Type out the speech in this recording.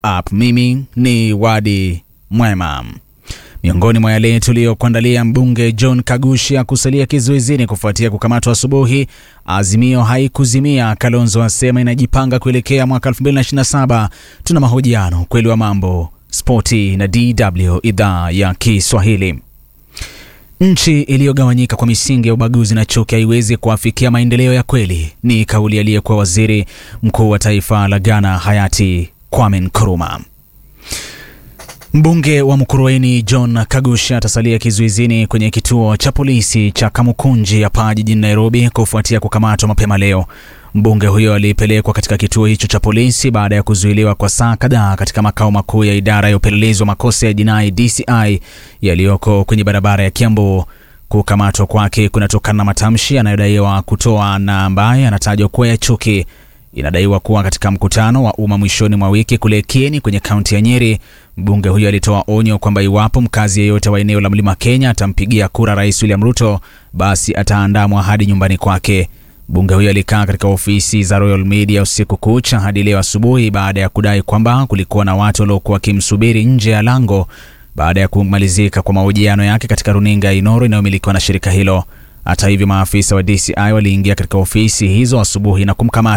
app. Mimi ni Wadi Mwema. Miongoni mwa yale tuliyokuandalia, mbunge John Kagusha kusalia kizuizini kufuatia kukamatwa asubuhi. Azimio haikuzimia, Kalonzo asema inajipanga kuelekea mwaka 2027. Tuna mahojiano, ukweli wa mambo, spoti na DW idhaa ya Kiswahili. Nchi iliyogawanyika kwa misingi ya ubaguzi na chuki haiwezi kuafikia maendeleo ya kweli, ni kauli aliyekuwa waziri mkuu wa taifa la Ghana hayati Kwame Nkrumah. Mbunge wa Mukurweini John Kagusha atasalia kizuizini kwenye kituo cha polisi cha Kamukunji hapa jijini Nairobi kufuatia kukamatwa mapema leo. Mbunge huyo alipelekwa katika kituo hicho cha polisi baada ya kuzuiliwa kwa saa kadhaa katika makao makuu ya idara ya upelelezi wa makosa ya jinai DCI yaliyoko kwenye barabara ya Kiambu. Kukamatwa kwake kunatokana na matamshi yanayodaiwa kutoa na ambaye anatajwa kuwa ya chuki. Inadaiwa kuwa katika mkutano wa umma mwishoni mwa wiki kule Kieni kwenye kaunti ya Nyeri, mbunge huyo alitoa onyo kwamba iwapo mkazi yeyote wa eneo la Mlima Kenya atampigia kura Rais William Ruto, basi ataandamwa hadi nyumbani kwake. Mbunge huyo alikaa katika ofisi za Royal Media usiku kucha hadi leo asubuhi baada ya kudai kwamba kulikuwa na watu waliokuwa wakimsubiri nje ya lango baada ya kumalizika kwa mahojiano yake katika runinga ya Inoro inayomilikiwa na shirika hilo. Hata hivyo, maafisa wa DCI waliingia katika ofisi hizo asubuhi na kumkamata